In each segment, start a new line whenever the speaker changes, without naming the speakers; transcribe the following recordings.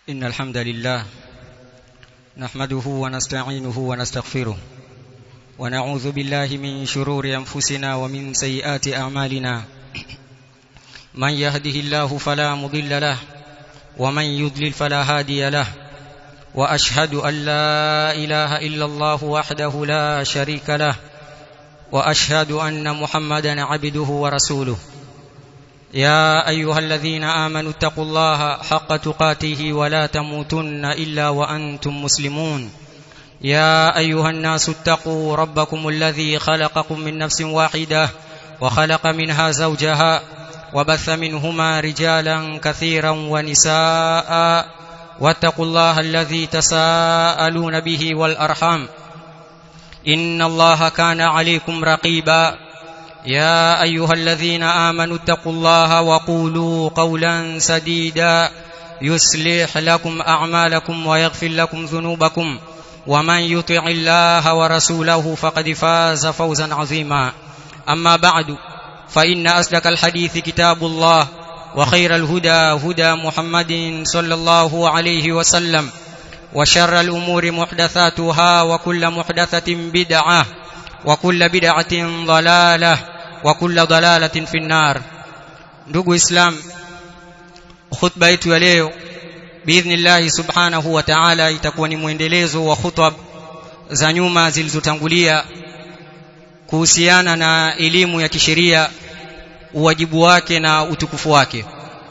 إن الحمد لله نحمده ونستعينه ونستغفره ونعوذ بالله من شرور أنفسنا ومن سيئات أعمالنا من يهده الله فلا مضل له ومن يضلل فلا هادي له وأشهد أن لا إله إلا الله وحده لا شريك له وأشهد أن محمدا عبده ورسوله يا ايها الذين امنوا اتقوا الله حق تقاته ولا تموتن الا وانتم مسلمون يا ايها الناس اتقوا ربكم الذي خلقكم من نفس واحده وخلق منها زوجها وبث منهما رجالا كثيرا ونساء واتقوا الله الذي تساءلون به والارحام ان الله كان عليكم رقيبا يا ايها الذين امنوا اتقوا الله وقولوا قولا سديدا يصلح لكم اعمالكم ويغفر لكم ذنوبكم ومن يطع الله ورسوله فقد فاز فوزا عظيما اما بعد فان اصدق الحديث كتاب الله وخير الهدى هدى محمد صلى الله عليه وسلم وشر الامور محدثاتها وكل محدثه بدعه وكل بدعه ضلاله وكل ضلاله في النار ndugu islam khutba yetu ya leo biidhnillah subhanahu wa ta'ala itakuwa ni mwendelezo wa khutba za nyuma zilizotangulia kuhusiana na elimu ya kisheria uwajibu wake na utukufu wake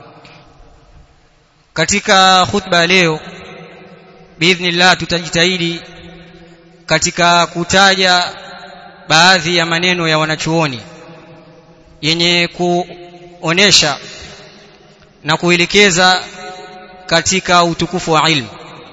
katika khutba ya leo biidhnillah tutajitahidi katika kutaja baadhi ya maneno ya wanachuoni yenye kuonesha na kuelekeza katika utukufu wa ilmu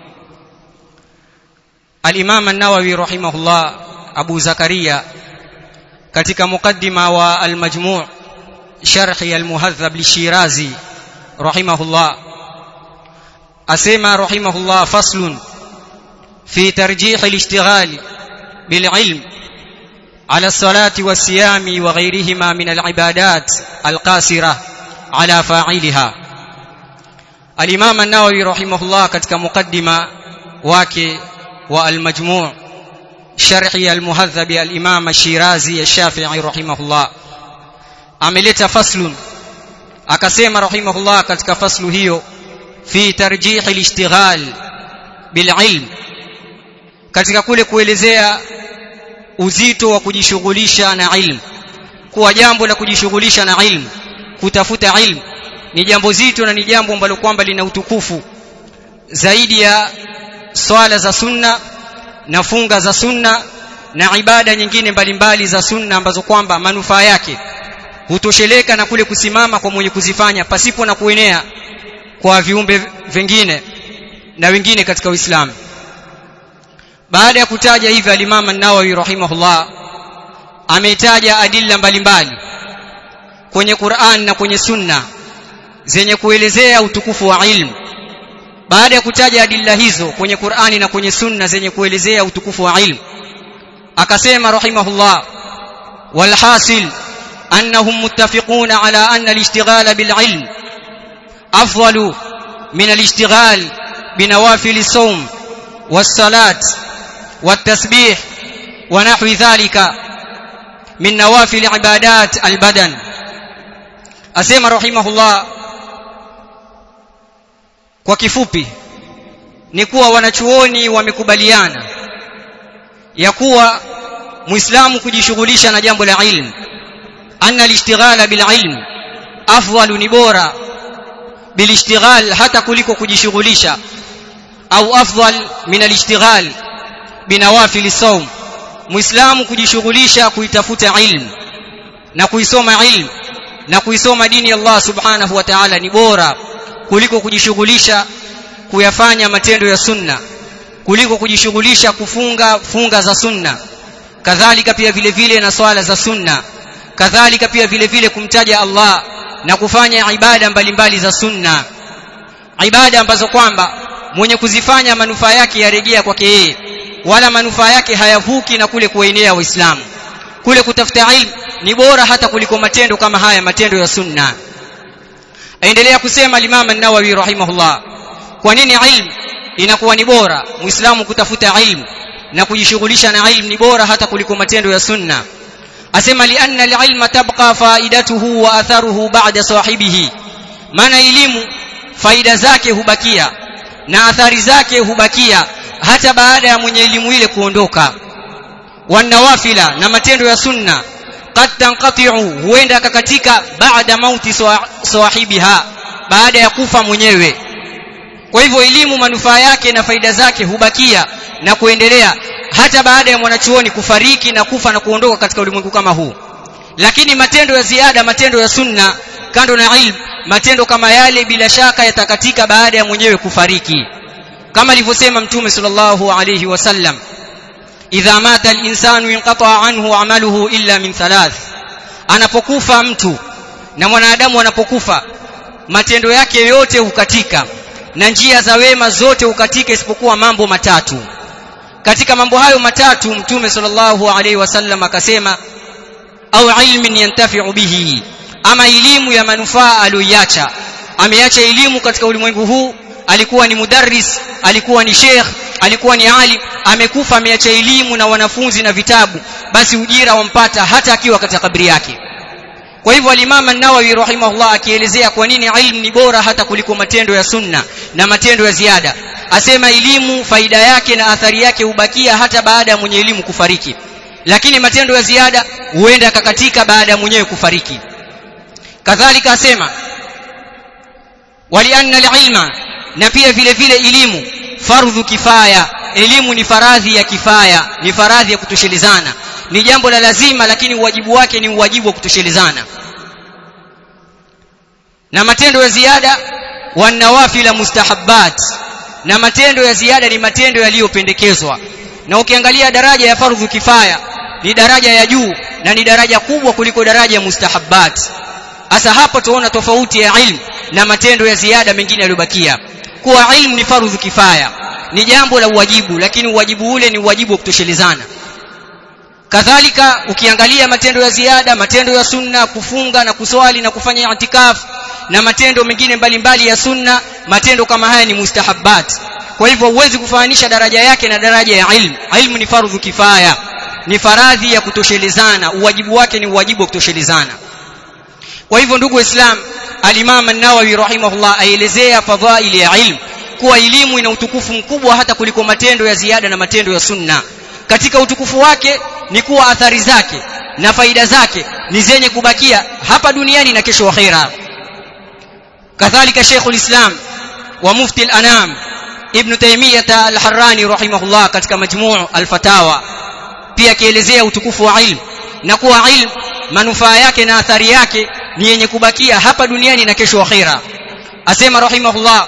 Al-Imam An-Nawawi rahimahullah Abu Zakaria katika mukaddima wa Al-Majmu' sharhi Al-Muhadhab li-Shirazi rahimahullah asema rahimahullah faslun fi tarjih al-ishtighal bil-ilm على الصلاة والصيام وغيرهما من العبادات القاصرة على فاعلها الإمام النووي رحمه الله katika mukaddima wake wa al-majmu' sharhi al-muhadhab al-imam ash-shirazi ash-shafi'i rahimahullah ameleta faslun akasema rahimahullah katika faslu hiyo fi tarjih al-ishtighal bil ilm katika kule kuelezea uzito wa kujishughulisha na ilmu kuwa jambo la kujishughulisha na ilmu kutafuta ilmu ni jambo zito na ni jambo ambalo kwamba lina utukufu zaidi ya swala za sunna na funga za sunna na ibada nyingine mbalimbali za sunna ambazo kwamba manufaa yake hutosheleka na kule kusimama kwa mwenye kuzifanya pasipo na kuenea kwa viumbe vingine na wengine katika Uislamu baada ya kutaja hivi al-Imam an-Nawawi rahimahullah ametaja adilla mbalimbali kwenye Qur'an na kwenye Sunna zenye kuelezea utukufu wa ilmu baada ya kutaja adilla hizo kwenye Qur'ani na kwenye Sunna zenye kuelezea utukufu wa ilmu akasema rahimahullah walhasil annahum muttafiquna ala anna al-ishtighal bil ilm afdalu min al-ishtighal binawafil as-sawm was-salat والتسبيح ونحو ذلك من نوافل عبادات البدن asema rahimahullah kwa kifupi ni kuwa wanachuoni wamekubaliana ya kuwa muislamu kujishughulisha na jambo la ilmu anna alishtighala bil ilm afdalu ni bora bil ishtighal hata kuliko kujishughulisha au afdal min alishtighal binawafili saum muislamu kujishughulisha kuitafuta ilmu na kuisoma ilmu na kuisoma dini ya Allah subhanahu wa ta'ala ni bora kuliko kujishughulisha kuyafanya matendo ya sunna kuliko kujishughulisha kufunga funga za sunna kadhalika pia vile vile na swala za sunna kadhalika pia vile vile kumtaja Allah na kufanya ibada mbalimbali za sunna ibada ambazo kwamba mwenye kuzifanya manufaa yake yarejea kwake yeye wala manufaa yake hayavuki na kule kuenea waislamu kule kutafuta ilmu ni bora hata kuliko matendo kama haya matendo ya sunna aendelea kusema al-Imam an-Nawawi rahimahullah kwa nini ilmu inakuwa ni bora muislamu kutafuta ilmu na kujishughulisha na ilmu ni bora hata kuliko matendo ya sunna asema lianna alilma tabqa faidatuhu wa atharuhu ba'da sahibihi maana elimu faida zake hubakia na athari zake hubakia hata baada ya mwenye elimu ile kuondoka wanawafila na matendo ya sunna qad tanqati'u huenda akakatika baada mauti sahibiha baada ya kufa mwenyewe kwa hivyo elimu manufaa yake na faida zake hubakia na kuendelea hata baada ya mwanachuoni kufariki na kufa na kuondoka katika ulimwengu kama huu lakini matendo ya ziada matendo ya sunna kando na ilmu matendo kama yale bila shaka yatakatika baada ya mwenyewe kufariki kama alivyosema mtume sallallahu alayhi wasallam idha mata al-insanu inqata anhu amaluhu illa min thalath anapokufa mtu na mwanadamu anapokufa matendo yake yote hukatika na njia za wema zote hukatika isipokuwa mambo matatu katika mambo hayo matatu mtume sallallahu alaihi wasallam akasema au ilmin yantafi'u bihi ama elimu ya manufaa aliyoiacha ameacha elimu katika ulimwengu huu alikuwa ni mudarris alikuwa ni sheikh alikuwa ni alim amekufa ameacha elimu na wanafunzi na vitabu basi ujira wampata hata akiwa katika kabri yake kwa hivyo al-Imam an-Nawawi rahimahullah akielezea kwa nini ilmu ni bora hata kuliko matendo ya sunna na matendo ya ziada asema elimu faida yake na athari yake hubakia hata baada ya mwenye elimu kufariki lakini matendo ya ziada huenda akakatika baada ya mwenyewe kufariki kadhalika asema walianna al-ilma na pia vile vile elimu fardhu kifaya elimu ni faradhi ya kifaya ni faradhi ya kutoshelezana ni jambo la lazima lakini uwajibu wake ni uwajibu wa kutoshelezana na matendo ya ziada wanawafila mustahabbat na matendo ya ziada ni matendo yaliyopendekezwa na ukiangalia daraja ya fardhu kifaya ni daraja ya juu na ni daraja kubwa kuliko daraja ya mustahabbat hasa hapo tuona tofauti ya ilmu na matendo ya ziada mengine yaliyobakia kuwa ilmu ni fardhu kifaya ni jambo la uwajibu lakini uwajibu ule ni uwajibu wa kutoshelezana kadhalika ukiangalia matendo ya ziada matendo ya sunna kufunga na kuswali na kufanya itikaf na matendo mengine mbalimbali ya sunna matendo kama haya ni mustahabbat kwa hivyo huwezi kufananisha daraja yake na daraja ya ilmu ilmu ni fardhu kifaya ni faradhi ya kutoshelezana uwajibu wake ni uwajibu wa kutoshelezana kwa hivyo ndugu waislam al-Imam an-Nawawi rahimahullah aelezea fadhaili ya ilmu kuwa elimu ina utukufu mkubwa hata kuliko matendo ya ziada na matendo ya sunna katika utukufu wake ni kuwa athari zake na faida zake ni zenye kubakia hapa duniani na kesho akhera kadhalika Sheikhul Islam wa Mufti al-Anam Ibn Taymiyyah al-Harrani rahimahullah katika majmuu al-Fatawa pia akielezea utukufu wa ilmu na kuwa ilmu manufaa yake na athari yake ni yenye kubakia hapa duniani na kesho akhera asema rahimahullah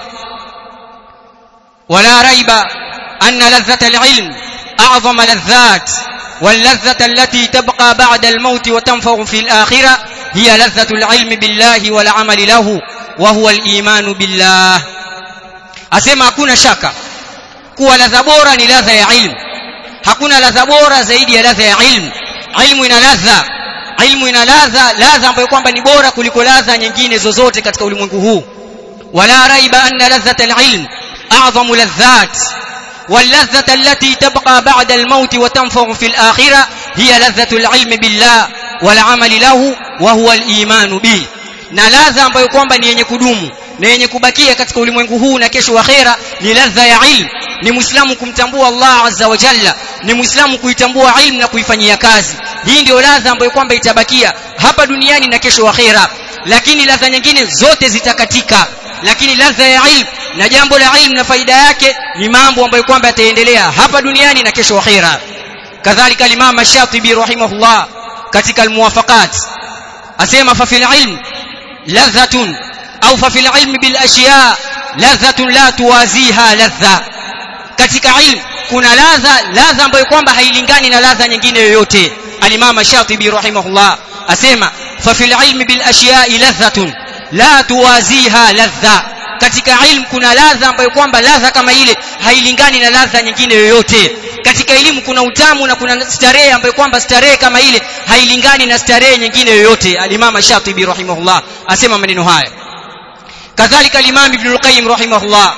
ولا ريب أن لذة العلم أعظم لذات واللذة التي تبقى بعد الموت وتنفع في الآخرة هي لذة العلم بالله والعمل له وهو الإيمان بالله أسمع hakuna shaka kuwa ladha bora ni ladha ya ilmu hakuna ladha bora zaidi ya ladha ya ilmu ilmu ina ladha ilmu ina ladha ladha ambayo kwamba ni bora kuliko ladha nyingine zozote katika ulimwengu huu wala raiba anna ladhata alilm أعظم لذات واللذة التي تبقى بعد الموت وتنفع في الآخرة هي لذة العلم بالله والعمل له وهو الإيمان به na ladha ambayo kwamba ni yenye kudumu na yenye kubakia katika ulimwengu huu na kesho akhera ni ladha ya ilmu ni muislamu kumtambua Allah azza wa jalla ni muislamu kuitambua ilmu na kuifanyia kazi hii ndio ladha ambayo kwamba itabakia hapa duniani na kesho akhera lakini ladha nyingine zote zitakatika lakini ladha ya ilmu na jambo la ilmu na faida yake ni mambo ambayo kwamba yataendelea hapa duniani na kesho akhera kadhalika al-Imam Ash-Shatibi rahimahullah katika al-Muwafaqat asema fa fil ilm ladhatun au fa fil ilm bil ashiya ladhatun la tuwaziha ladha katika ilmu kuna ladha ladha ambayo kwamba hailingani na ladha nyingine yoyote al-Imam Ash-Shatibi rahimahullah asema fa fil ilm bil ashiya ladhatun la tuwaziha ladha katika ilmu kuna ladha ambayo kwamba ladha kama ile hailingani na ladha nyingine yoyote katika elimu kuna utamu na kuna starehe ambayo kwamba starehe kama ile hailingani na starehe nyingine yoyote al-Imam Shatibi rahimahullah asema maneno haya kadhalika al-Imam Ibn al-Qayyim rahimahullah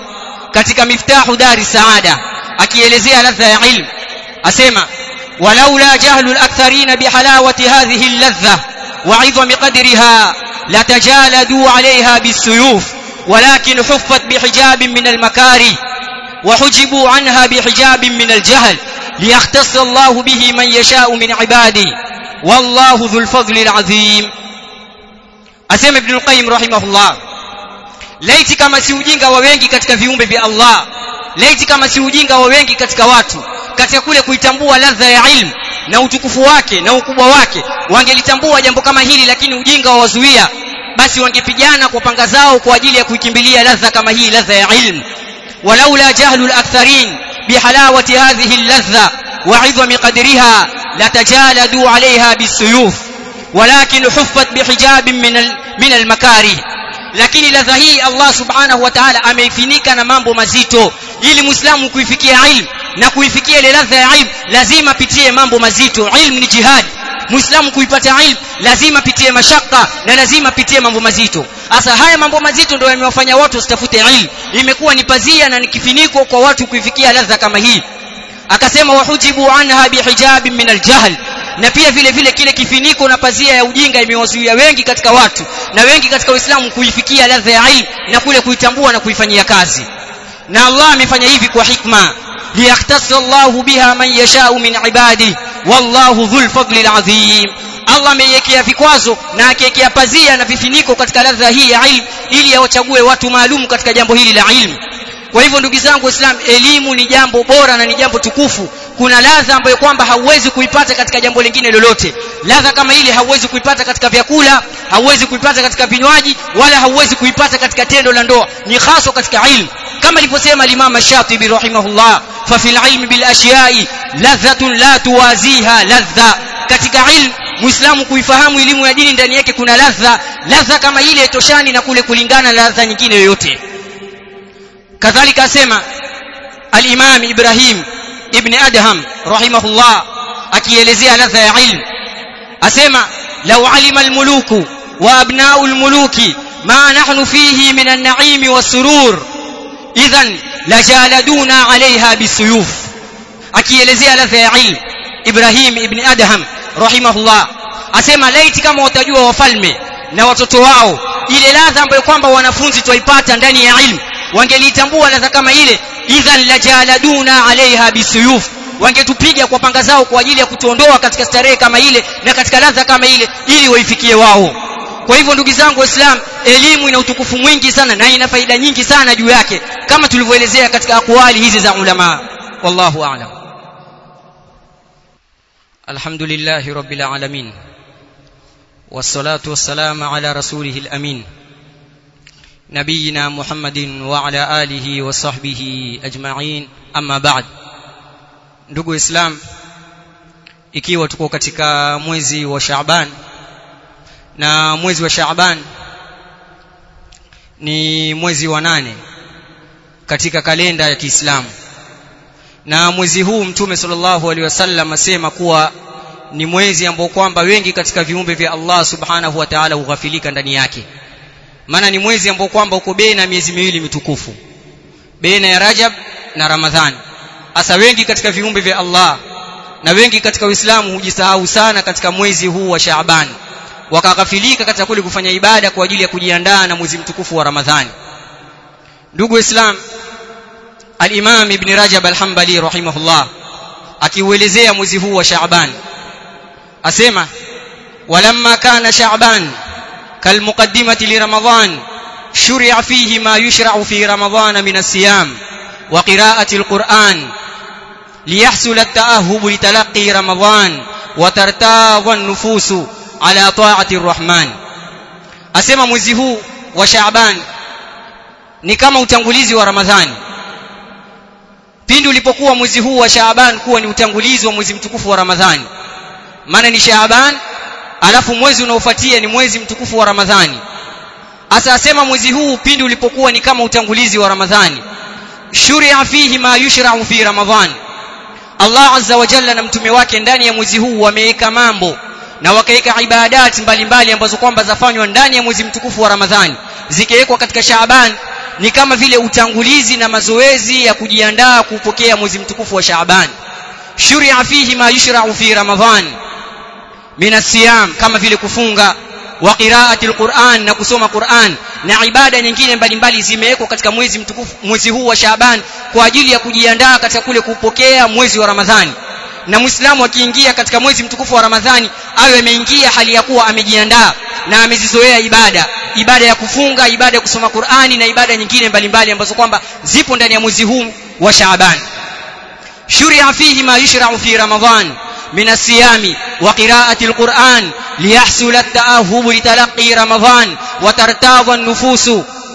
katika miftahu dari saada akielezea ladha ya ilmu asema walaula jahlu al-aktharina bihalawati hadhihi al-ladha وعظم قدرها لتجالدوا عليها بالسيوف ولكن حفت بحجاب من المكاره وحجبوا عنها بحجاب من الجهل ليختص الله به من يشاء من عباده والله ذو الفضل العظيم asema ibn al-qayyim rahimahullah laiti kama si ujinga wa wengi katika viumbe vya Allah laiti kama si ujinga wa wengi katika watu katika kule kuitambua ladha ya ilmu na utukufu wake na ukubwa wake wangelitambua jambo kama hili lakini ujinga wawazuia basi wangepigana kwa panga zao kwa ajili ya kuikimbilia ladha kama hii ladha ya ilmu walaula jahlu al-aktharin bihalawati hadhihi al-ladha وعظم قدرها لتجالدوا عليها بالسيوف ولكن حفت بحجاب من من المكاره lakini ladha hii Allah subhanahu wa ta'ala ameifinika na mambo mazito ili muislamu kuifikia ilmu na kuifikia ile ladha ya ilmu lazima pitie mambo mazito ilmu ni jihad muislamu kuipata ilmu lazima pitie mashaka na lazima pitie mambo mazito hasa haya mambo mazito ndio yamewafanya watu wasitafute ilmu imekuwa ni pazia na ni kifiniko kwa watu kuifikia ladha kama hii akasema wahujibu anha bihijabi min aljahl na pia vile vile kile kifiniko na pazia ya ujinga imewazuia wengi katika watu na wengi katika Uislamu kuifikia ladha ya ilmu na kule kuitambua na kuifanyia kazi na Allah amefanya hivi kwa hikma liyahtassa Allahu biha man yashau min ibadi wallahu dhul fadli alazim Allah ameiwekea vikwazo na akiwekea pazia na vifiniko katika ladha hii ya ilmu ili awachague watu maalum katika jambo hili la ilmu kwa hivyo ndugu zangu waislamu elimu ni jambo bora na ni jambo tukufu kuna ladha ambayo kwamba hauwezi kuipata katika jambo lingine lolote ladha kama ile hauwezi kuipata katika vyakula hauwezi kuipata katika vinywaji wala hauwezi kuipata katika tendo la ndoa ni hasa katika ilmu kama alivyosema al-Imam Shatibi rahimahullah fa fil ilmi bil ashiya'i ladhatun la tuwaziha ladha katika ilmu muislamu kuifahamu elimu ya dini ndani yake kuna ladha ladha kama ile toshani na kule kulingana na ladha nyingine yoyote kadhalika asema al-Imam Ibrahim ibn Adham rahimahullah akielezea ladha ya ilmu asema law alima al-muluku wa abna'u al-muluki ma nahnu fihi min an-na'im was-surur idhan lajaladuna 'alayha bisuyuf akielezea ladha ya ilmu Ibrahim ibn Adham rahimahullah asema laiti kama watajua wafalme na watoto wao ile ladha ambayo kwamba wanafunzi twaipata ndani ya ilmu wangelitambua ladha kama ile idhan lajaladuna alaiha bisuyuf wangetupiga kwa panga zao kwa ajili ya kutuondoa katika starehe kama ile na katika ladha kama ile ili waifikie wao kwa hivyo ndugu zangu waislamu elimu ina utukufu mwingi sana na ina faida nyingi sana juu yake kama tulivyoelezea katika akwali hizi za ulama wallahu a'lam alhamdulillahi rabbil alamin والصلاه والسلام على رسوله الامين نبينا محمد وعلى آله وصحبه أجمعين أما بعد ndugu islam ikiwa tuko katika mwezi wa Shaaban na mwezi wa Shaaban ni mwezi wa nane katika kalenda ya Kiislamu na mwezi huu mtume sallallahu alaihi wasallam asema kuwa ni mwezi ambao kwamba wengi katika viumbe vya Allah subhanahu wa ta'ala hughafilika ndani yake maana ni mwezi ambao kwamba uko baina miezi miwili mitukufu baina ya Rajab na Ramadhani hasa wengi katika viumbe vya Allah na wengi katika Uislamu hujisahau sana katika mwezi huu wa Shaaban wakaghafilika katika kule kufanya ibada kwa ajili ya kujiandaa na mwezi mtukufu wa Ramadhani ndugu Islam Al-Imam Ibn Rajab Al-Hanbali rahimahullah akiuelezea mwezi huu wa Shaaban asema walamma kana Shaaban كالمقدمة لرمضان شرع فيه ما يشرع في رمضان من الصيام وقراءة القرآن ليحصل التأهب لتلقي رمضان وترتاض النفوس على طاعة الرحمن أسمى mwezi wa Shaaban ni kama utangulizi wa Ramadhani pindi ulipokuwa mwezi huu wa Shaaban kuwa ni utangulizi wa mwezi mtukufu wa Ramadhani maana ni Shaaban alafu mwezi unaofuatia ni mwezi mtukufu wa Ramadhani asa asema mwezi huu pindi ulipokuwa ni kama utangulizi wa Ramadhani shuria fihi ma yushra'u fi Ramadhan Allah azza wa jalla na mtume wake ndani ya mwezi huu wameweka mambo na wakaweka ibadati mbalimbali ambazo kwamba zafanywa ndani ya mwezi mtukufu wa Ramadhani zikiwekwa katika Shaaban ni kama vile utangulizi na mazoezi ya kujiandaa kupokea mwezi mtukufu wa Shaaban shuria fihi ma yushra'u fi ramadhan min asiyam kama vile kufunga wa qira'ati alquran na kusoma Qur'an na ibada nyingine mbalimbali zimewekwa katika mwezi mtukufu mwezi huu wa Shaaban kwa ajili ya kujiandaa katika kule kupokea mwezi wa Ramadhani na Muislamu akiingia katika mwezi mtukufu wa Ramadhani awe ameingia hali ya kuwa amejiandaa na amezizoea ibada ibada ya kufunga ibada ya kusoma Qur'ani na ibada nyingine mbalimbali ambazo kwamba zipo ndani ya mwezi huu wa Shaaban shuria fihi ma yushra'u fi Ramadhan من الصيام وقراءة القرآن ليحصل التأهب لتلقي رمضان وترتاض النفوس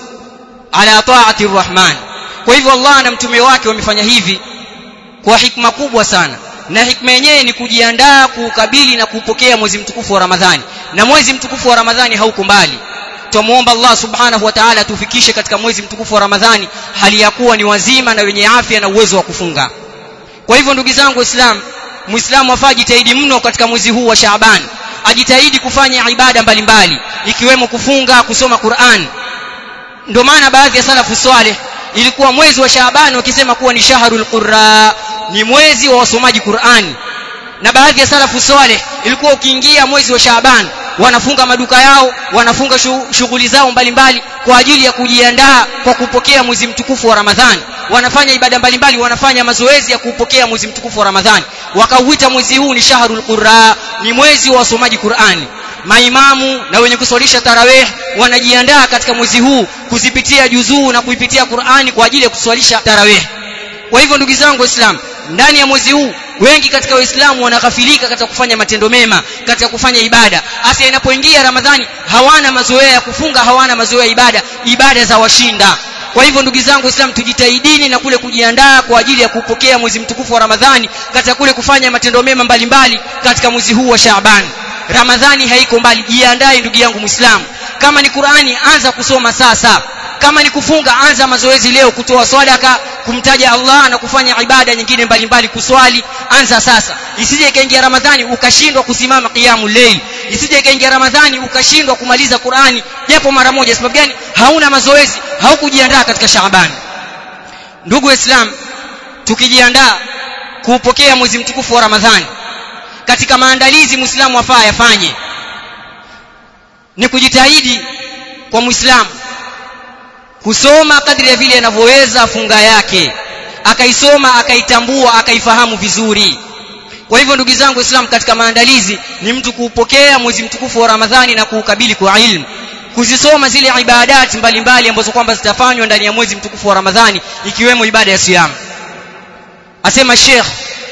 على طاعة الرحمن kwa hivyo Allah na mtume wake wamefanya hivi kwa hikma kubwa sana na hikma yenyewe ni kujiandaa kuukabili na kuupokea mwezi mtukufu wa Ramadhani na mwezi mtukufu wa Ramadhani hauko mbali tumuomba Allah subhanahu wa ta'ala tufikishe katika mwezi mtukufu wa Ramadhani hali ya kuwa ni wazima na wenye afya na uwezo wa kufunga kwa hivyo ndugu zangu waislamu muislamu afaa jitahidi mno katika mwezi huu wa Shaaban ajitahidi kufanya ibada mbalimbali ikiwemo kufunga kusoma Qur'an ndio maana baadhi ya salafu saleh ilikuwa mwezi wa Shaaban wakisema kuwa ni shahrul qurra ni mwezi wa wasomaji Qur'an na baadhi ya salafu saleh ilikuwa ukiingia mwezi wa Shaaban wanafunga maduka yao wanafunga shughuli zao mbalimbali kwa ajili ya kujiandaa kwa kupokea mwezi mtukufu wa Ramadhani wanafanya ibada mbalimbali wanafanya mazoezi ya kupokea mwezi mtukufu wa Ramadhani wakauita mwezi huu ni shahrul qurra ni mwezi wa wasomaji Qur'ani maimamu na wenye kuswalisha tarawih wanajiandaa katika mwezi huu kuzipitia juzuu na kuipitia Qur'ani kwa ajili ya kuswalisha tarawih kwa hivyo ndugu zangu waislamu ndani ya mwezi huu wengi katika waislamu wanaghafilika katika kufanya matendo mema katika kufanya ibada hasa inapoingia ramadhani hawana mazoea ya kufunga hawana mazoea ya ibada ibada za washinda kwa hivyo ndugu zangu waislamu tujitahidini na kule kujiandaa kwa ajili ya kupokea mwezi mtukufu wa ramadhani katika kule kufanya matendo mema mbalimbali katika mwezi huu wa shaaban ramadhani haiko mbali jiandae ndugu yangu muislamu kama ni qurani anza kusoma sasa kama ni kufunga anza mazoezi leo kutoa sadaka kumtaja Allah na kufanya ibada nyingine mbalimbali kuswali anza sasa isije ikaingia ramadhani ukashindwa kusimama qiyamu layl isije ikaingia ramadhani ukashindwa kumaliza Qur'ani japo mara moja sababu gani hauna mazoezi haukujiandaa katika Shaaban ndugu waislam tukijiandaa kuupokea mwezi mtukufu wa Ramadhani katika maandalizi muislamu afaa yafanye ni kujitahidi kwa muislamu kusoma kadri ya vile anavyoweza funga yake akaisoma akaitambua akaifahamu vizuri kwa hivyo ndugu zangu waislamu katika maandalizi ni mtu kuupokea mwezi mtukufu wa ramadhani na kuukabili kwa ilmu kuzisoma zile ibadati mbalimbali ambazo kwamba zitafanywa ndani ya mwezi mtukufu wa ramadhani ikiwemo ibada ya siyam asema Sheikh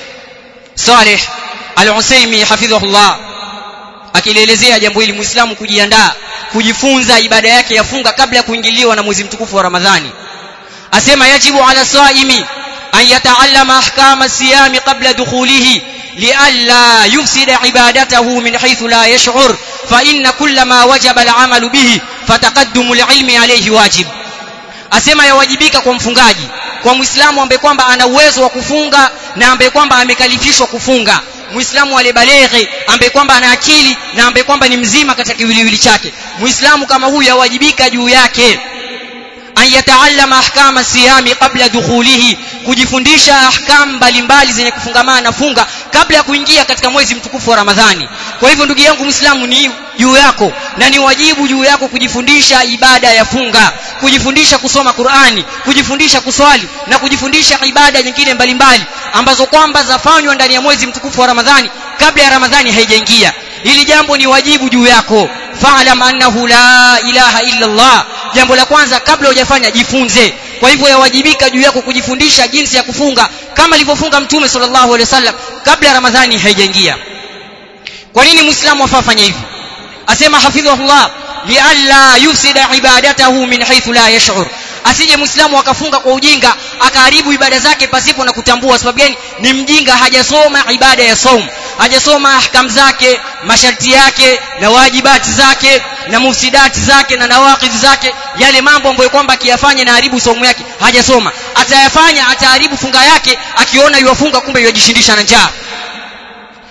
Saleh Al-Usaimi hafidhahullah akilielezea jambo hili muislamu kujiandaa kujifunza ibada yake ya funga kabla ya kuingiliwa na mwezi mtukufu wa Ramadhani asema yajibu ala saimi an yataallama ahkama siyami qabla dukhulihi لئلا يفسد عبادته من حيث لا يشعر فإن كل ما وجب العمل به فتقدم العلم عليه واجب asema yawajibika kwa mfungaji kwa muislamu ambaye kwamba ana uwezo wa kufunga na ambaye kwamba amekalifishwa kufunga muislamu aliyebaleghe ambaye kwamba ana akili na ambaye kwamba ni mzima katika kiwiliwili chake muislamu kama huyu yawajibika juu yake an yataallama ahkama siyami qabla dukhulihi kujifundisha ahkam mbalimbali zenye kufungamana na funga kabla ya kuingia katika mwezi mtukufu wa Ramadhani kwa hivyo ndugu yangu muislamu ni juu yako na ni wajibu juu yako kujifundisha ibada ya funga kujifundisha kusoma Qur'ani kujifundisha kuswali na kujifundisha ibada nyingine mbalimbali ambazo kwamba zafanywa ndani ya mwezi mtukufu wa Ramadhani kabla ya Ramadhani haijaingia hili jambo ni wajibu juu yako fa'lam annahu la ilaha illa Allah jambo la kwanza kabla hujafanya jifunze kwa hivyo yawajibika juu yako kujifundisha jinsi ya kufunga kama alivyofunga mtume sallallahu alaihi wasallam kabla ramadhani haijaingia kwa nini muislamu afanye hivi asema hafidhahullah lialla yufsida ibadatahu min haythu la yash'ur asije muislamu akafunga kwa ujinga akaharibu ibada zake pasipo na kutambua sababu gani ni mjinga hajasoma ibada ya saum hajasoma ahkam zake masharti yake na wajibati zake na mufsidati zake na nawaqidh zake yale mambo ambayo kwamba akiyafanya na haribu saumu yake hajasoma atayafanya ataharibu funga yake akiona yuwafunga kumbe yuwajishindisha na njaa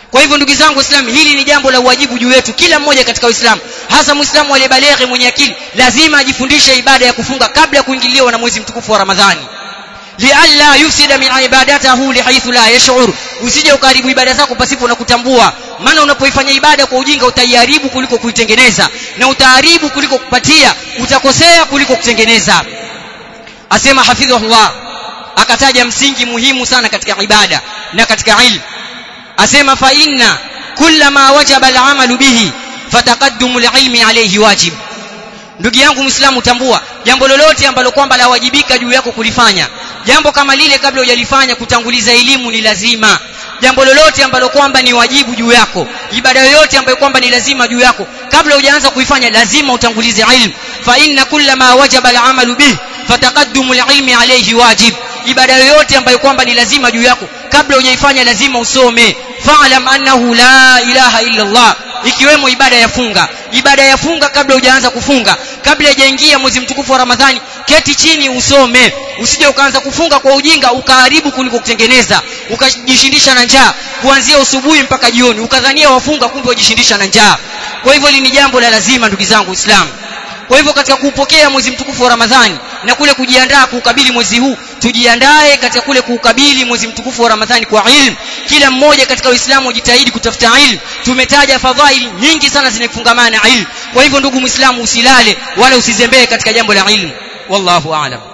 kwa hivyo ndugu zangu waislamu hili ni jambo la uwajibu juu yetu kila mmoja katika uislamu hasa muislamu aliyebaleghe mwenye akili lazima ajifundishe ibada ya kufunga kabla ya kuingiliwa na mwezi mtukufu wa ramadhani lialla yufsida min ibadatahu lihaithu la yash'ur usije ukaribu ibada zako pasipo na kutambua maana unapoifanya ibada kwa ujinga utaiharibu kuliko kuitengeneza na utaharibu kuliko kupatia utakosea kuliko kutengeneza asema hafidhahullah akataja msingi muhimu sana katika ibada na katika ilmu asema fa inna kullama wajaba al'amalu bihi fataqaddumu alilmi alayhi wajib ndugu yangu muislamu tambua jambo lolote ambalo kwamba lawajibika juu yako kulifanya jambo kama lile kabla hujalifanya kutanguliza elimu ni lazima jambo lolote ambalo kwamba ni wajibu juu yako ibada yoyote ambayo kwamba ni lazima juu yako kabla hujaanza kuifanya lazima utangulize ilmu fa inna kullama wajaba al'amalu bih fataqaddumu alilmi alayhi wajib ibada yoyote ambayo kwamba ni lazima juu yako kabla hujaifanya lazima usome fa'lam annahu la ilaha illa Allah ikiwemo ibada ya funga ibada ya funga kabla hujaanza kufunga kabla hajaingia mwezi mtukufu wa Ramadhani keti chini usome usije ukaanza kufunga kwa ujinga ukaharibu kuliko kutengeneza ukajishindisha na njaa kuanzia usubuhi mpaka jioni ukadhania wafunga kumbe wajishindisha na njaa kwa hivyo hili ni jambo la lazima ndugu zangu Uislamu kwa hivyo katika kuupokea mwezi mtukufu wa Ramadhani na kule kujiandaa kuukabili mwezi huu tujiandae katika kule kuukabili mwezi mtukufu wa Ramadhani kwa ilmu kila mmoja katika Uislamu ujitahidi kutafuta ilmu tumetaja fadhaili nyingi sana zinafungamana na ilmu kwa hivyo ndugu Muislamu usilale wala usizembee katika jambo la ilmu wallahu aalam